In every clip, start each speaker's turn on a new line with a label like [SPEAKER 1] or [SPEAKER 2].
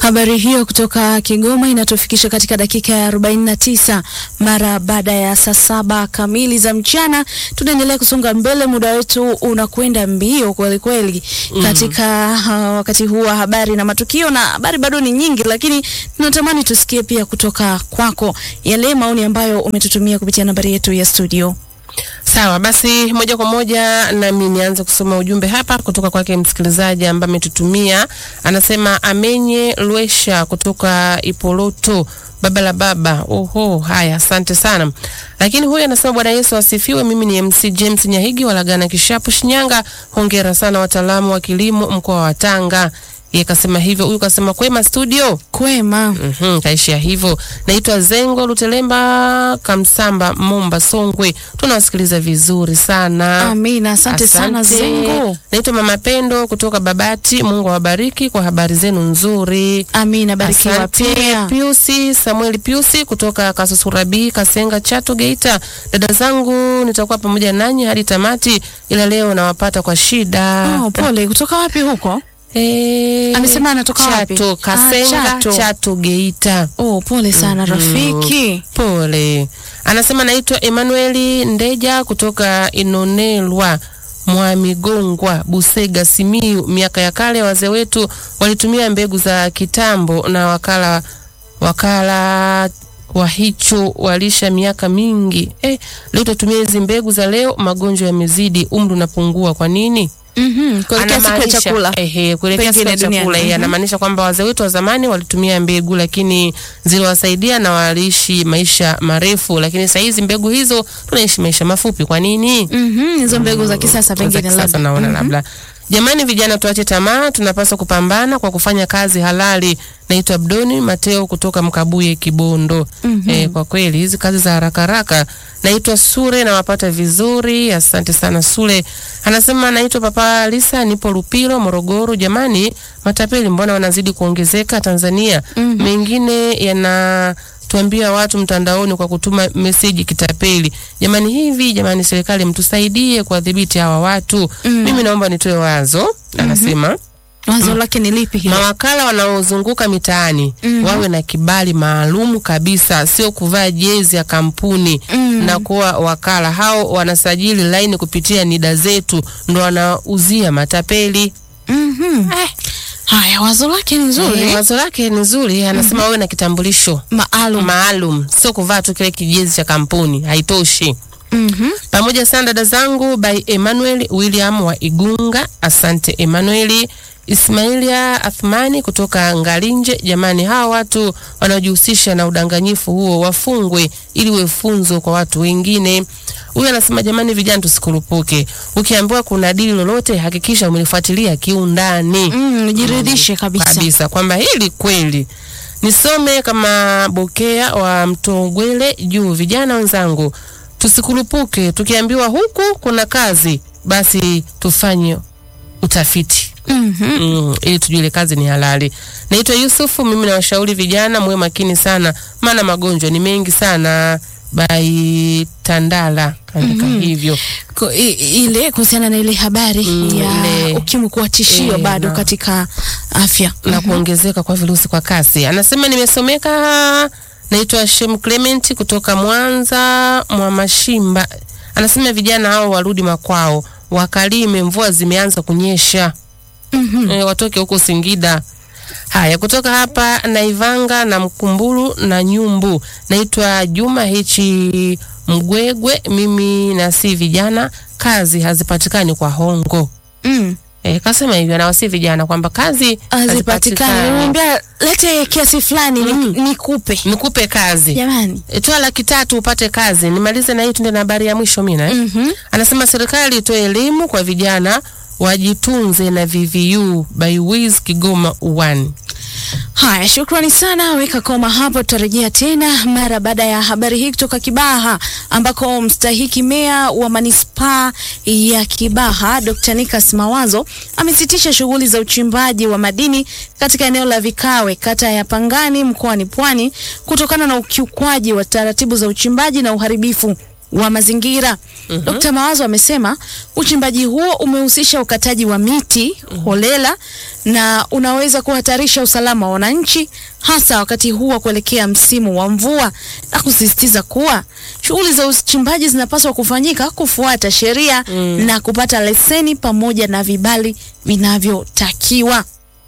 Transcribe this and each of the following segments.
[SPEAKER 1] Habari hiyo kutoka Kigoma inatufikisha katika dakika ya 49 mara baada ya saa saba kamili za mchana. Tunaendelea kusonga mbele, muda wetu unakwenda mbio kweli kweli katika uh, wakati huu wa habari na matukio, na habari bado ni nyingi, lakini tunatamani tusikie pia kutoka kwako yale maoni ambayo umetutumia kupitia nambari yetu ya studio.
[SPEAKER 2] Sawa basi, moja kwa moja nami nianze kusoma ujumbe hapa kutoka kwake msikilizaji ambaye ametutumia. Anasema amenye Lwesha kutoka Ipoloto, baba la baba. Oho, haya, asante sana. Lakini huyu anasema Bwana Yesu asifiwe. Mimi ni MC James Nyahigi walagana Kishapu, Shinyanga. Hongera sana wataalamu wa kilimo mkoa wa Tanga. Yeye kasema hivyo, huyu kasema kwema studio.
[SPEAKER 1] Kwema.
[SPEAKER 2] Mhm, kaishia hivyo. Naitwa Zengo Lutelemba Kamsamba, Momba, Songwe. Tunawasikiliza vizuri sana.
[SPEAKER 1] Amina, asante sana Zengo.
[SPEAKER 2] Naitwa Mama Pendo kutoka Babati. Mungu awabariki kwa habari zenu nzuri.
[SPEAKER 1] Amina, barikiwa
[SPEAKER 2] Asante.
[SPEAKER 1] pia.
[SPEAKER 2] Piusi Samuel Piusi kutoka Kasusurabi Kasenga Chato Geita. Dada zangu nitakuwa pamoja nanyi hadi tamati, ila leo nawapata kwa shida.
[SPEAKER 1] Oh, pole. Kutoka wapi huko?
[SPEAKER 2] Eh,
[SPEAKER 1] Amesema anatoka wapi?
[SPEAKER 2] Chato,
[SPEAKER 1] Ah,
[SPEAKER 2] Kasenga
[SPEAKER 1] Chato.
[SPEAKER 2] Chato Geita.
[SPEAKER 1] Oh, pole sana rafiki.
[SPEAKER 2] Pole. Anasema naitwa Emanueli Ndeja kutoka Inonelwa Mwamigongwa, Busega, Simiu. Miaka ya kale wazee wetu walitumia mbegu za kitambo na wakala wakala wa hicho walisha miaka mingi. Eh, leo tutumia hizi mbegu za leo, magonjwa yamezidi, umri unapungua. Kwa nini?
[SPEAKER 1] Mhm, kuelekea siku ya
[SPEAKER 2] Anamaanisha-
[SPEAKER 1] chakula.
[SPEAKER 2] Ehe, kuelekea siku
[SPEAKER 1] Pengine
[SPEAKER 2] ya chakula.
[SPEAKER 1] duniani.
[SPEAKER 2] Yeye
[SPEAKER 1] Mhm.
[SPEAKER 2] anamaanisha kwamba wazee wetu wa zamani walitumia mbegu lakini ziliwasaidia na waliishi maisha marefu, lakini saa hizi mbegu hizo tunaishi maisha mafupi. Kwa nini?
[SPEAKER 1] Mhm, hizo mbegu za kisasa
[SPEAKER 2] Za
[SPEAKER 1] pengine
[SPEAKER 2] kisasa
[SPEAKER 1] labda.
[SPEAKER 2] naona
[SPEAKER 1] Mhm.
[SPEAKER 2] labda. Jamani vijana, tuache tamaa, tunapaswa kupambana kwa kufanya kazi halali. Naitwa Abdoni Mateo kutoka Mkabuye, Kibondo. Eh, kwa kweli hizi kazi za haraka haraka. Naitwa Sure, nawapata vizuri, asante sana Sure. Anasema naitwa Papa Lisa, nipo Lupilo, Morogoro. Jamani, matapeli mbona wanazidi kuongezeka Tanzania? Mengine yana tuambia watu mtandaoni kwa kutuma meseji kitapeli. Jamani hivi, jamani serikali mtusaidie kuwadhibiti hawa watu. Mimi naomba nitoe wazo, anasema
[SPEAKER 1] Wazo lake ni lipi hilo?
[SPEAKER 2] mawakala wanaozunguka mitaani wawe na kibali maalum kabisa, sio kuvaa jezi ya kampuni na kuwa wakala. Hao wanasajili laini kupitia NIDA zetu, ndo wanauzia matapeli.
[SPEAKER 1] Mhm. Haya, wazo lake ni nzuri.
[SPEAKER 2] Eh, wazo lake ni nzuri, anasema wawe na kitambulisho
[SPEAKER 1] Maalum.
[SPEAKER 2] maalum, sio kuvaa tu kile kijezi cha kampuni, haitoshi.
[SPEAKER 1] Mhm.
[SPEAKER 2] Pamoja sana dada zangu by Emmanuel William wa Igunga. Asante Emmanuel. Ismailia Athmani kutoka Ngalinje. Jamani, hawa watu wanaojihusisha na udanganyifu huo wafungwe ili we funzo kwa watu wengine. Huyu anasema jamani, vijana tusikurupuke. Ukiambiwa kuna dili lolote, hakikisha umelifuatilia kiundani
[SPEAKER 1] Mm, jiridhishe kabisa.
[SPEAKER 2] kabisa kwamba hili kweli. Nisome kama Bokea wa Mtogwele juu. Vijana wenzangu, tusikurupuke. Tukiambiwa huku kuna kazi, basi tufanye utafiti
[SPEAKER 1] Mhm.
[SPEAKER 2] mm, ili tujue ile kazi ni halali. Naitwa Yusufu, mimi nawashauri vijana muwe makini sana, maana magonjwa ni mengi sana. Bai Tandala kaandika hivyo.
[SPEAKER 1] Ko- i- ile kuhusiana na ile habari
[SPEAKER 2] Mm,
[SPEAKER 1] ya
[SPEAKER 2] ile-
[SPEAKER 1] ukimwi kuwa tishio
[SPEAKER 2] Eh,
[SPEAKER 1] bado
[SPEAKER 2] na-
[SPEAKER 1] katika afya.
[SPEAKER 2] na kuongezeka kwa virusi kwa kasi. Anasema nimesomeka, naitwa Shem Clement kutoka Mwanza mwa Mashimba. Anasema vijana hao warudi makwao, wakalime, mvua zimeanza kunyesha.
[SPEAKER 1] Mhm.
[SPEAKER 2] E, watoke huko Singida. Haya, kutoka hapa Naivanga na Mkumbulu na Nyumbu. Naitwa Juma Hichi Mgwegwe. Mimi na si vijana, kazi hazipatikani kwa hongo.
[SPEAKER 1] Mm.
[SPEAKER 2] E, kasema hivyo anawasi vijana kwamba kazi
[SPEAKER 1] Hazipatikani. Niambia lete kiasi fulani ni- nikupe.
[SPEAKER 2] nikupe kazi
[SPEAKER 1] Jamani.
[SPEAKER 2] e, toa laki tatu upate kazi. Nimalize na hii tuende na habari ya mwisho mina eh?
[SPEAKER 1] Mhm.
[SPEAKER 2] Anasema serikali itoe elimu kwa vijana wajitunze na VVU by Wiz Kigoma 1.
[SPEAKER 1] Haya, shukrani sana. Weka koma hapo, tutarejea tena mara baada ya habari hii kutoka Kibaha, ambako mstahiki meya wa manispaa ya Kibaha Dr. Nikas Mawazo amesitisha shughuli za uchimbaji wa madini katika eneo la Vikawe, kata ya Pangani, mkoani Pwani, kutokana na ukiukwaji wa taratibu za uchimbaji na uharibifu wa mazingira. Dkt. Mawazo amesema uchimbaji huo umehusisha ukataji wa miti holela na unaweza kuhatarisha usalama wa wananchi hasa wakati huu wa kuelekea msimu wa mvua na kusisitiza kuwa shughuli za uchimbaji zinapaswa kufanyika kufuata sheria na kupata leseni pamoja na vibali vinavyotakiwa.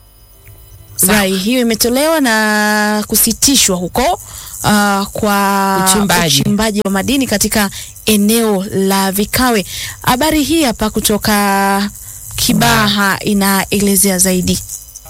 [SPEAKER 1] Rai hiyo imetolewa na kusitishwa huko uh, kwa
[SPEAKER 2] Uchimbaji.
[SPEAKER 1] uchimbaji wa madini katika eneo la Vikawe. Habari hii hapa kutoka Kibaha inaelezea zaidi.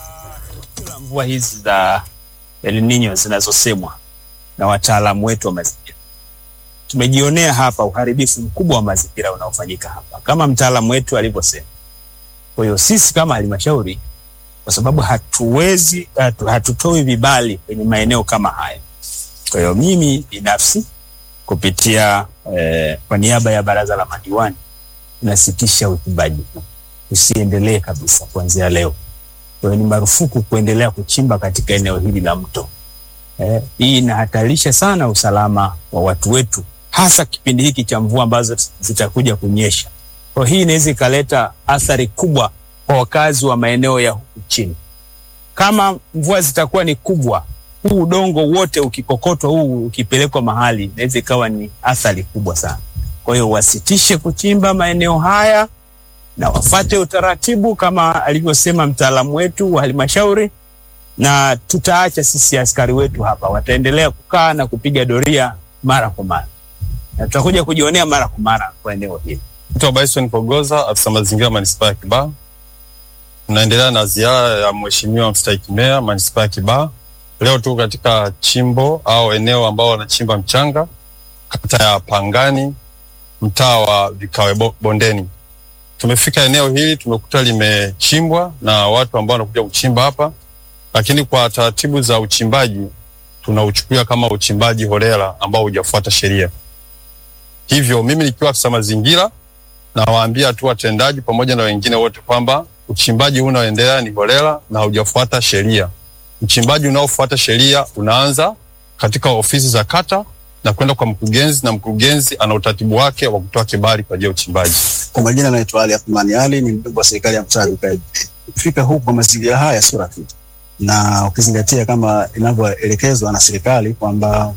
[SPEAKER 3] mvua hizi za El Nino zinazosemwa na wataalamu wetu wa mazingira. Tumejionea hapa uharibifu mkubwa wa mazingira unaofanyika hapa kama mtaalamu wetu alivyosema. Kwa hiyo sisi kama halmashauri, kwa sababu hatuwezi hatu, hatutoi vibali kwenye maeneo kama haya. Kwa hiyo mimi binafsi kupitia eh, kwa niaba ya baraza la madiwani nasitisha uchimbaji huu, usiendelee kabisa kuanzia leo. Kwa hiyo ni marufuku kuendelea kuchimba katika eneo hili la mto. Eh, hii inahatarisha sana usalama wa watu wetu, hasa kipindi hiki cha mvua ambazo zitakuja kunyesha. Kwa hiyo hii inaweza ikaleta athari kubwa kwa wakazi wa maeneo ya huku chini. Kama mvua zitakuwa ni kubwa, huu udongo wote ukikokotwa, huu ukipelekwa mahali, inaweza ikawa ni athari kubwa sana. Kwa hiyo wasitishe kuchimba maeneo haya na wafate utaratibu kama alivyosema mtaalamu wetu wa halmashauri, na tutaacha sisi askari wetu hapa, wataendelea kukaa na kupiga doria mara kwa mara, na tutakuja kujionea mara kwa mara kwa eneo hili.
[SPEAKER 4] Naitwa Bryson Pogoza, afisa mazingira manispaa ya Kibaha. Tunaendelea na ziara ya mheshimiwa mstahiki meya manispaa ya Kibaha. Leo tuko katika chimbo au eneo ambao wanachimba mchanga kata ya Pangani, mtaa wa Vikawe Bo- Bondeni. Tumefika eneo hili tumekuta limechimbwa na watu ambao wanakuja kuchimba hapa, lakini kwa taratibu za uchimbaji tunauchukulia kama uchimbaji holela ambao hujafuata sheria. Hivyo mimi nikiwa afisa mazingira nawaambia tu watendaji pamoja na wengine wote kwamba uchimbaji huu unaoendelea ni holela na haujafuata sheria. Uchimbaji unaofuata sheria unaanza katika ofisi za kata na kwenda kwa mkurugenzi, na mkurugenzi ana utaratibu wake wa kutoa kibali kwa ajili ya uchimbaji.
[SPEAKER 5] Kwa majina naitwa Ali Athmani Ali, ni mjumbe wa serikali ya mtaa Dukaji. Kufika huku kwa mazingira haya sio rafiki, na ukizingatia kama inavyoelekezwa na serikali kwamba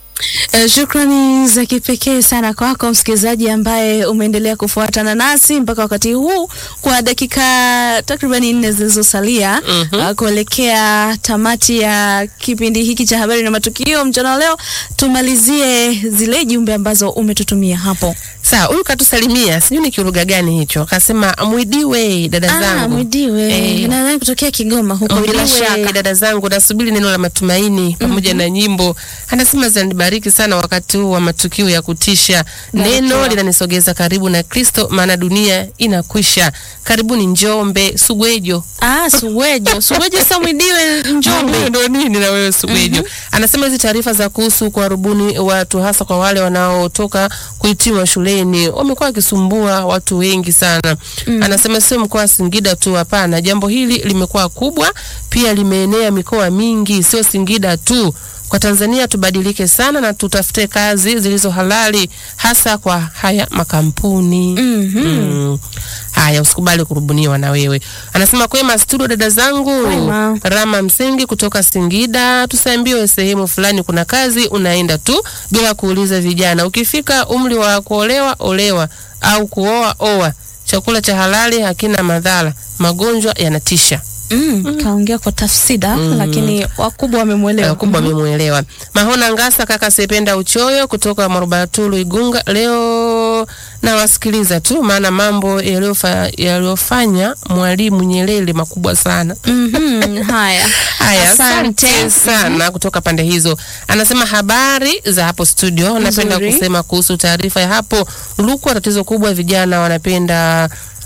[SPEAKER 1] Uh, shukrani za kipekee sana kwako msikilizaji ambaye umeendelea kufuatana nasi mpaka wakati huu kwa dakika takribani nne zilizosalia
[SPEAKER 2] Mhm.
[SPEAKER 1] uh, kuelekea tamati ya kipindi hiki cha habari na matukio mchana wa leo. Tumalizie zile jumbe ambazo umetutumia hapo.
[SPEAKER 2] Sawa, huyu katusalimia, sijui ni kiruga gani hicho, akasema mwidiwe dada
[SPEAKER 1] Ah,
[SPEAKER 2] zangu
[SPEAKER 1] Mwidiwe
[SPEAKER 2] Eh.
[SPEAKER 1] nadhani kutokea Kigoma huko, bila
[SPEAKER 2] Mwidiwe,
[SPEAKER 1] shaka.
[SPEAKER 2] dada zangu, nasubiri neno la matumaini pamoja na nyimbo. Anasema zinanibariki sana wakati huu wa matukio ya kutisha.
[SPEAKER 1] Barikiwa.
[SPEAKER 2] Neno linanisogeza karibu na Kristo, maana dunia inakwisha. Karibuni Njombe, Sugwejo.
[SPEAKER 1] Ah, Suwejo, Suwejo sasa Mwidiwe Njombe.
[SPEAKER 2] Ndo nini na wewe Sugwejo? Anasema hizi taarifa za kuhusu kuwarubuni watu hasa kwa wale wanaotoka kuhitimu shuleni wamekuwa wakisumbua watu wengi sana. Anasema sio mkoa wa Singida tu, hapana. Jambo hili limekuwa kubwa, pia limeenea mikoa mingi, sio Singida tu. Kwa Tanzania tubadilike sana na tutafute kazi zilizo halali hasa kwa haya makampuni. Mm. Haya, usikubali kurubuniwa na wewe. Anasema kwema studio, dada zangu.
[SPEAKER 1] Kwema.
[SPEAKER 2] Rama Msengi kutoka Singida, tusiambiwe sehemu fulani kuna kazi, unaenda tu bila kuuliza vijana. Ukifika umri wa kuolewa, olewa au kuoa, oa. Chakula cha halali hakina madhara, magonjwa yanatisha.
[SPEAKER 1] Mm, kaongea kwa tafsida lakini wakubwa wamemwelewa.
[SPEAKER 2] Wakubwa wamemwelewa. Mahona Ngasa, kaka Sependa Uchoyo kutoka Marubatulu Igunga, leo nawasikiliza tu, maana mambo yaliyofa- yaliyofanya Mwalimu Nyerere makubwa sana.
[SPEAKER 1] Mhm, haya.
[SPEAKER 2] Haya,
[SPEAKER 1] Asante.
[SPEAKER 2] asante sana kutoka pande hizo. Anasema habari za hapo studio. Napenda
[SPEAKER 1] Nzuri.
[SPEAKER 2] kusema kuhusu taarifa ya hapo Rukwa, tatizo kubwa, vijana wanapenda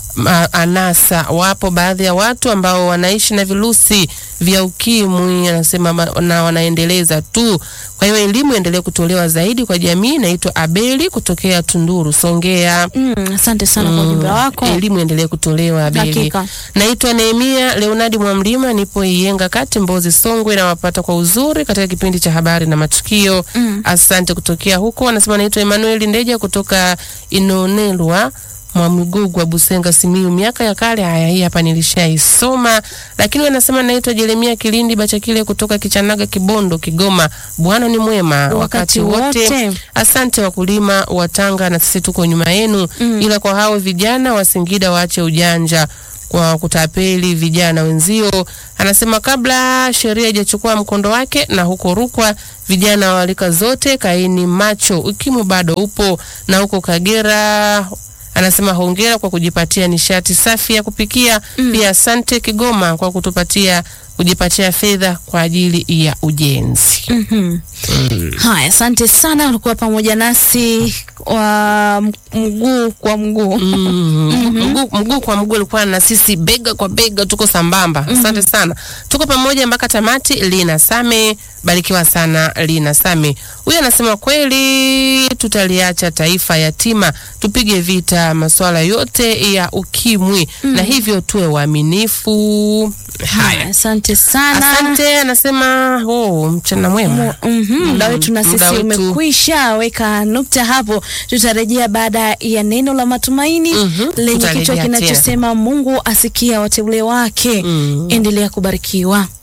[SPEAKER 2] ma- anasa. Wapo baadhi ya watu ambao wanaishi na virusi vya ukimwi, anasema ma- na wanaendeleza tu. Kwa hiyo elimu iendelee kutolewa zaidi kwa jamii. Naitwa Abeli kutokea Tunduru, Songea.
[SPEAKER 1] Mm, asante sana kwa ujumbe wako.
[SPEAKER 2] Elimu endelee kutolewa Abeli.
[SPEAKER 1] Hakika.
[SPEAKER 2] Naitwa Nehemia Leonadi Mwamlima, nipo Iyenga kati Mbozi Songwe, nawapata kwa uzuri katika kipindi cha habari na matukio. Asante kutokea huko. Anasema naitwa Emmanuel Ndeja kutoka Inonelwa Mwamgugwa Busenga Simiyu, miaka ya kale. Haya, hii hapa nilishaisoma, lakini wanasema naitwa Jeremia Kilindi Bachakile kutoka Kichanaga Kibondo, Kigoma. Bwana ni mwema
[SPEAKER 1] Wakati
[SPEAKER 2] wakati wote.
[SPEAKER 1] wote.
[SPEAKER 2] Asante wakulima wa Tanga, na sisi tuko nyuma yenu, ila kwa hao vijana wa Singida waache ujanja kwa kutapeli vijana wenzio. Anasema kabla sheria haijachukua mkondo wake, na huko Rukwa vijana wa rika zote kaini macho, ukimwi bado upo, na huko Kagera anasema hongera kwa kujipatia nishati safi ya kupikia. Pia asante Kigoma kwa kutupatia kujipatia fedha kwa ajili ya ujenzi.
[SPEAKER 1] Mhm. Haya, asante sana, ulikuwa pamoja nasi wa mguu kwa mguu.
[SPEAKER 2] Mm, mguu mguu kwa mguu alikuwa na sisi bega kwa bega, tuko sambamba. Asante sana, tuko pamoja mpaka tamati. Lina Same, barikiwa sana Lina Same. Huyu anasema kweli, tutaliacha taifa yatima, tupige vita masuala yote ya ukimwi na hivyo tuwe waaminifu. Haya,
[SPEAKER 1] Asante sana.
[SPEAKER 2] asante. Anasema oh, mchana mwema.
[SPEAKER 1] Mhm, muda wetu na
[SPEAKER 2] muda
[SPEAKER 1] sisi
[SPEAKER 2] wetu.
[SPEAKER 1] umekwisha. Weka nukta hapo, tutarejea baada ya neno la matumaini
[SPEAKER 2] Mhm,
[SPEAKER 1] lenye
[SPEAKER 2] tutarejea
[SPEAKER 1] kichwa
[SPEAKER 2] tena.
[SPEAKER 1] kinachosema Mungu asikia wateule wake.
[SPEAKER 2] Mm.
[SPEAKER 1] Endelea kubarikiwa.